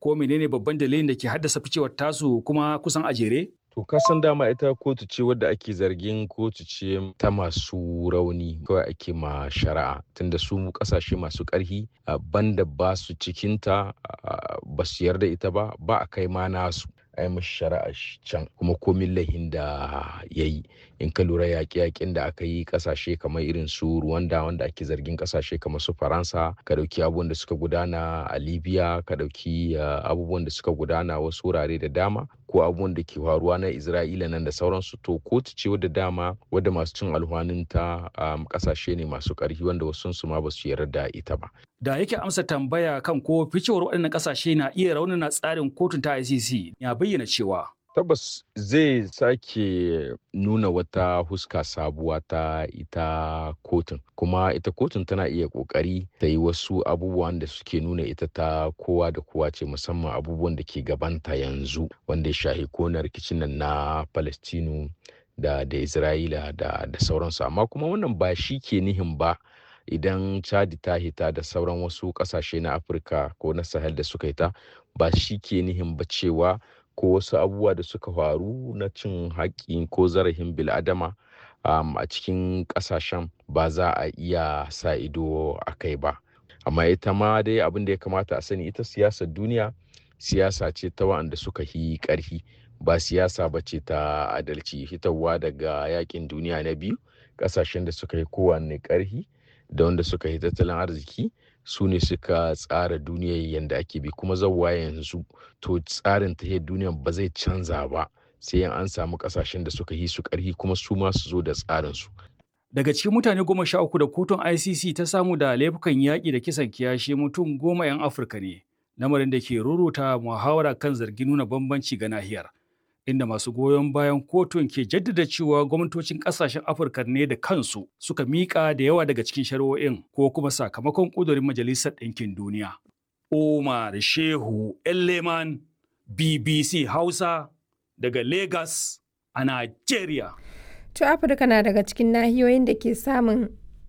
ko menene babban dalilin da ke haddasa ficewar tasu kuma kusan a jere? To kasan dama ita kotu ce wadda ake zargin kotu ce ta masu rauni kawai ake ma shari'a tunda su kasashe masu ƙarfi banda ba su cikinta ba su yarda ita ba ba a kai ma nasu a yi mashi shari'a can kuma komin lahin da ya yi in ka lura yaƙe-yaƙen da aka yi ƙasashe kamar irin su Rwanda wanda ake zargin ƙasashe kamar su Faransa ka ɗauki abubuwan da suka gudana a Libya ka ɗauki abubuwan da suka gudana wasu wurare da dama ko abubuwan da ke faruwa na Isra'ila nan da sauransu to kotu ce wadda dama wadda masu cin alhwaninta ƙasashe ne masu ƙarfi wanda wasu su ma ba su yarda da ita ba. Da yake amsa tambaya kan ko ficewar waɗannan ƙasashe na iya raunana tsarin kotun ta ICC ya bayyana cewa tabbas zai sake nuna wata huska sabuwa ta ita kotun kuma ita kotun tana iya kokari ta yi wasu abubuwan da suke nuna ita ta kowa da kowa ce musamman abubuwan da ke gabanta yanzu wanda ya shahi kona rikicin nan na palestinu da da isra'ila da da sauransu amma kuma wannan ba shi ke nihin ba idan chadi ta hita da sauran wasu kasashe na afirka ko na sahel da suka hita ba shi ke nihin ba cewa ko wasu abubuwa da suka faru na cin haƙƙi ko zarafin bil'adama um, a cikin ƙasashen ba za a iya sa ido a kai ba amma ita ma dai abin da ya kamata a sani ita siyasar duniya siyasa ce ta wa'anda suka yi ƙarfi ba siyasa ba ce ta adalci hitarwa daga yakin duniya na biyu ƙasashen da suka yi kowanne ƙarfi da wanda suka yi tattalin arziki su ne suka tsara duniyar yadda ake bi kuma zauwa yanzu to tsarin ta duniyar ba zai canza ba sai an samu kasashen da suka yi su karhi kuma su ma su zo da tsarin su daga cikin mutane goma sha uku da kotun ICC ta samu da laifukan yaƙi da kisan kiyashi mutum goma 'yan Afirka ne lamarin da ke ruruta muhawara kan zargin nuna bambanci ga nahiyar inda masu goyon bayan kotun ke jaddada cewa gwamnatocin kasashen afirka ne da kansu suka miƙa da yawa daga cikin shari'o'in ko kuma sakamakon ƙudurin majalisar ɗinkin duniya omar shehu elleman bbc hausa daga lagos a nigeria to afirka na daga cikin nahiyoyin da ke samun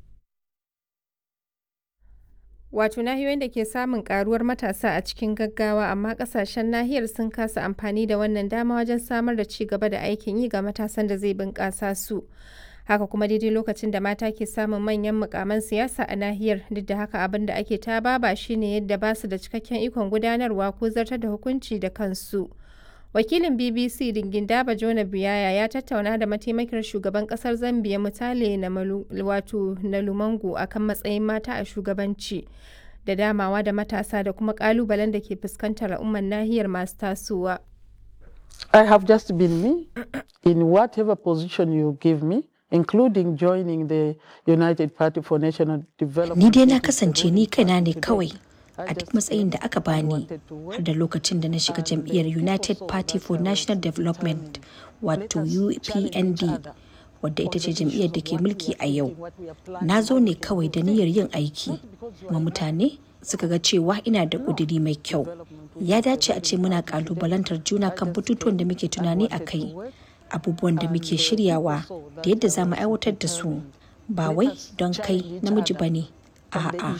Wato nahiyoyin da ke samun karuwar matasa a cikin gaggawa amma kasashen nahiyar sun kasa amfani da wannan dama wajen samar da ci gaba da aikin yi ga matasan da zai bunƙasa su. Haka kuma daidai lokacin da mata ke samun manyan mukaman siyasa a nahiyar duk da haka abin da ake ta baba shine yadda ba su da cikakken ikon gudanarwa ko zartar da hukunci da kansu. Wakilin BBC Dingin Daba Jona Biyaya ya tattauna da mataimakiyar shugaban kasar Zambia Mutale na wato na Lumango akan matsayin mata a shugabanci da damawa da matasa da kuma kalubalen da ke fuskantar al'ummar nahiyar masu tasowa. I have just been me in whatever position you give me. including joining the United Party for National Development. Ni dai na kasance ni kaina ne kawai a duk matsayin da aka bani har da lokacin da na shiga jam'iyyar United Party for National Development wato UPND wadda ita ce jam'iyyar da ke mulki a yau. Na zo ne kawai da niyyar yin aiki, kuma mutane suka ga cewa ina da ƙudiri mai kyau. Ya dace a ce muna ƙalubalantar juna kan batutuwan da muke tunani a kai. abubuwan da muke shiryawa da yadda za mu aiwatar da su ba wai don kai namiji ba ne a'a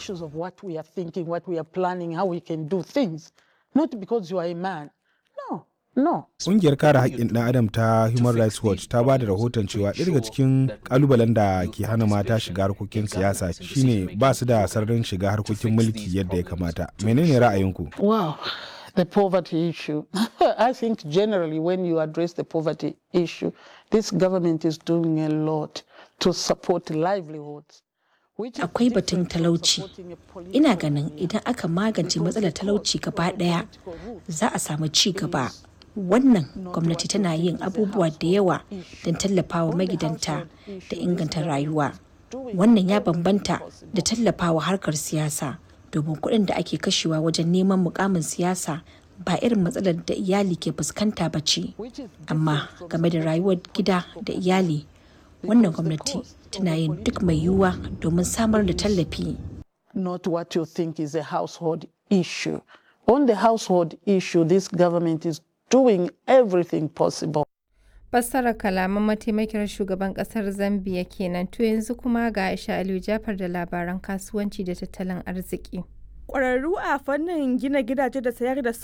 Ƙungiyar kare haƙƙin ɗan adam ta Human Rights Watch ta ba da rahoton cewa ɗaya daga cikin ƙalubalen da ke hana mata shiga harkokin siyasa shine ba su da sararin shiga harkokin mulki yadda ya kamata. Menene ra'ayinku? Wow. the poverty issue. I think generally when you address the poverty issue, this government is doing a lot to support livelihoods. Akwai batun talauci. Ina ganin idan aka magance matsalar talauci gaba ɗaya za a samu ci gaba. Wannan gwamnati tana yin abubuwa da yawa don tallafawa magidanta da inganta rayuwa. Wannan ya bambanta da tallafawa harkar siyasa. domin kuɗin da ake kashewa wajen neman mukamin siyasa ba irin matsalar da iyali ke fuskanta ba ce amma game da rayuwar gida da iyali wannan gwamnati tana yin duk mai yiwuwa domin samar da tallafi not what you think is a household issue on the household issue this government is doing everything possible fassarar kalaman mataimakiyar shugaban kasar zambia kenan to yanzu kuma ga aisha aliyu jafar da labaran kasuwanci da tattalin arziki Ƙwararru a fannin gina gidaje da sayar da